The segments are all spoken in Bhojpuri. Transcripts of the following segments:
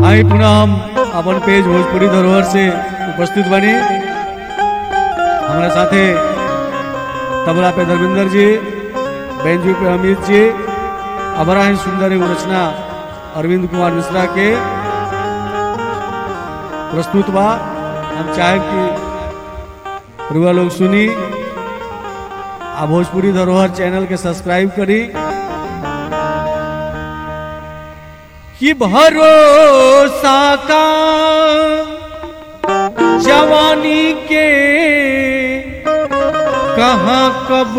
आई पुनः हम अपन पेज भोजपुरी धरोहर से उपस्थित बनी हमारे साथे तबला पे धर्मेंद्र जी बेंजू पे अमित जी अबरा ही सुंदर एगो रचना अरविंद कुमार मिश्रा के प्रस्तुत बा हम चाहे कि रुआ लोग सुनी आ भोजपुरी धरोहर चैनल के सब्सक्राइब करी कि भरोसा का जवानी के कहाँ कब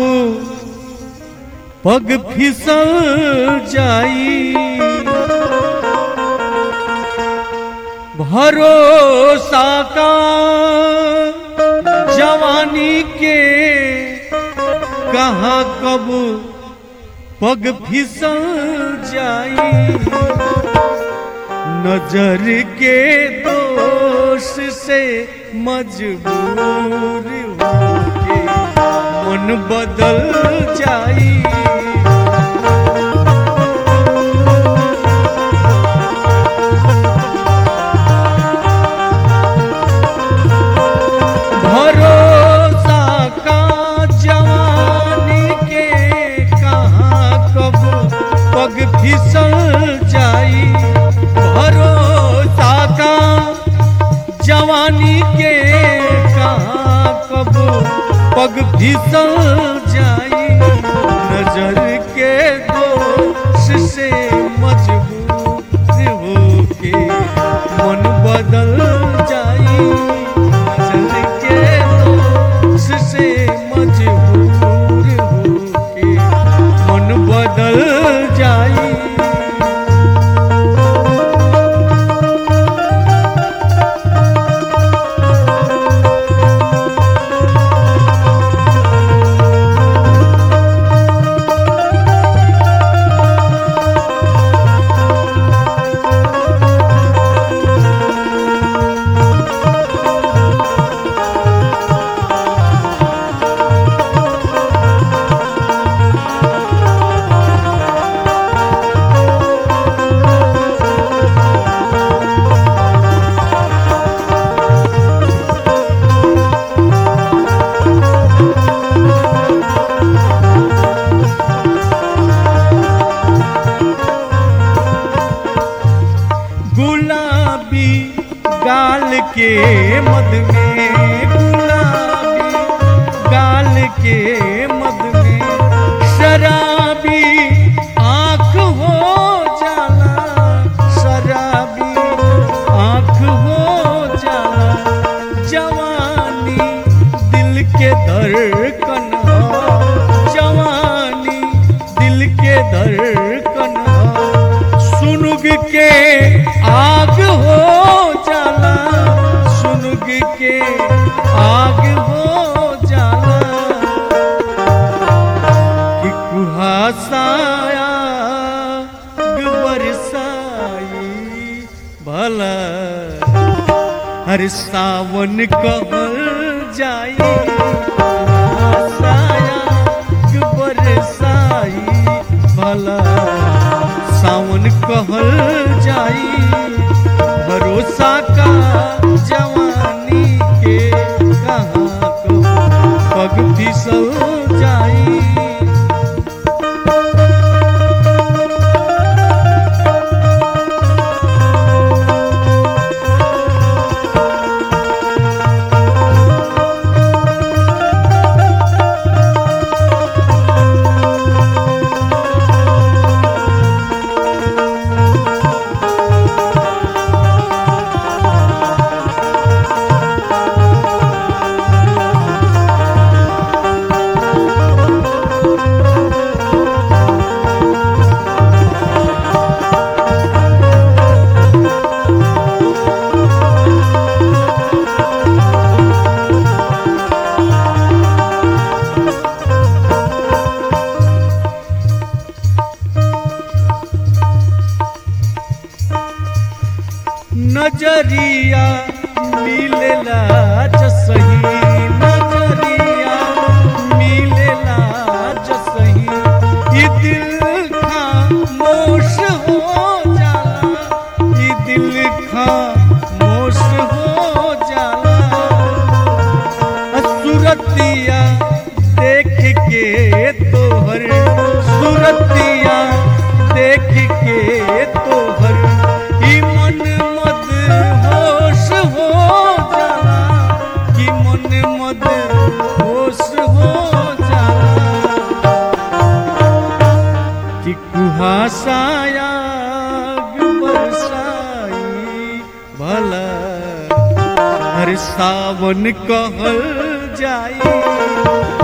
पग फिसल जाई भरोसा का जवानी के कहाँ कब पग फिसल जाई नजर के दोष से मजबूर होके मन बदल जाई भरोसा का जवानी के कहाँ कब पग फिसल जाई भरोसा का जवानी के कहाँ कब पग फिसल जाई नजर के दोष से मजबूर होके मन बदल जाई नजर के दोष से मजबूर होके मन बदल जाई गुलाबी गाल के मद में गुलाबी गाल के मद में शराबी आंख हो जाला शराबी आंख हो जाला जवानी दिल के धड़कन हो जवानी दिल के धड़कन हो सुनुग के आग हो जाला सुनुग के आग हो जाला कि कुहासाया बरसाई भला हर सावन कहल जाई कुहासाया बरसाई भला सावन कहल जाई भरोसा का जवानी के कहाँ को पग फिसल जाई नजरिया मिलेला जसही नजरिया मिलेला जसही ई दिल खामोश हो जाला ई दिल दिल खामोश हो जाला सुरतिया देख के तोहर सुरतिया देख के तोहर ई मन मद होश हो जाला कि मन मद होश हो जाला कि कुहासाया बरसाई भला हर सावन कहल जाई